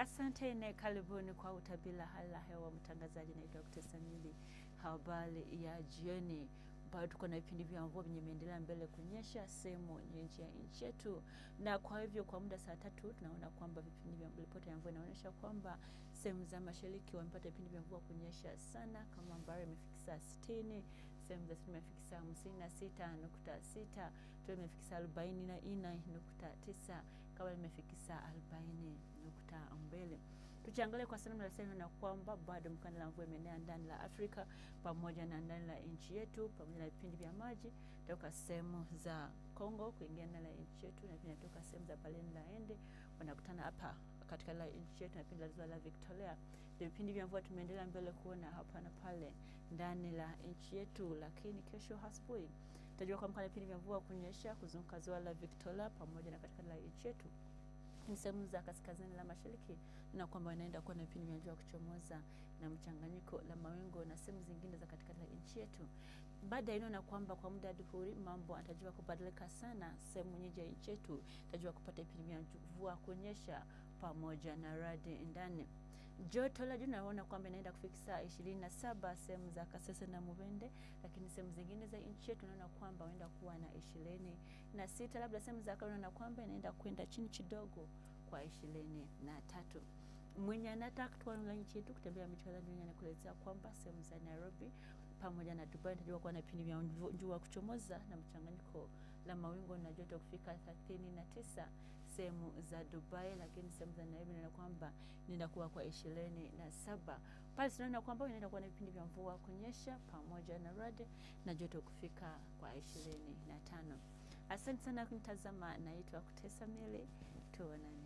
Asante na karibuni kwa utabiri wa hali ya hewa. Mtangazaji naitwa Dr. Samili. Habari ya jioni, bado tuko na vipindi vya mvua vyenye imeendelea mbele kunyesha sehemu nyingi ya nchi yetu, na kwa hivyo kwa muda saa tatu tunaona kwamba vipindi vya ripoti ya mvua inaonyesha kwamba sehemu za mashariki wamepata vipindi vya mvua kunyesha sana, kama Mbare imefikisa sitini, sehemu za sitini imefikisa hamsini na sita nukta sita tu imefikisa arobaini na nne nukta tisa Kabla imefikisa arobaini nukta mbili. Tukiangalia kwa sehemu nasema na kwamba bado mkanda la mvua imeenea ndani la Afrika pamoja na ndani la nchi yetu pamoja na vipindi vya maji toka sehemu za Kongo kuingia ndani la nchi yetu na pia toka sehemu za Baleine la Ende wanakutana hapa katika la nchi yetu na pia la ziwa la Victoria. Vipindi vya mvua tumeendelea mbele kuona hapa na pale ndani la nchi yetu, lakini kesho asubuhi tutajua kwamba vipindi vya mvua kunyesha kuzunguka ziwa la Victoria pamoja na katika la nchi yetu ni sehemu za kaskazini la mashariki na kwamba inaenda kuwa na vipindi vya jua kuchomoza na mchanganyiko la mawingu na sehemu zingine za katikati la nchi yetu. Baada ya inaona kwamba kwa muda adhuhuri mambo atajua kubadilika sana, sehemu nyingi ya nchi yetu tajua kupata vipindi vya mvua kunyesha pamoja na radi ndani. Joto la juu naona kwamba inaenda kufikisa ishirini na saba sehemu za Kasese na Mubende, lakini sehemu zingine za nchi yetu naona kwamba inaenda kuwa na ishirini na sita labda sehemu za Kano naona kwamba inaenda kwenda chini kidogo kwa ishirini na tatu. Mwenye anataka kutoka nchi yetu kutembea miji kadhaa duniani anakuelezea kwamba sehemu za Nairobi pamoja na Dubai inatarajiwa kuwa na vipindi vya jua kuchomoza na mchanganyiko la mawingu na joto kufika thelathini na tisa sehemu za Dubai, lakini sehemu za Nairobi inaona kwamba inaenda kuwa kwa ishirini na saba. Pale tunaona kwamba inaenda kuwa na vipindi vya mvua kunyesha pamoja na radi na joto kufika kwa ishirini na tano. Asante sana kunitazama, naitwa Kutesa Mili, tuonane.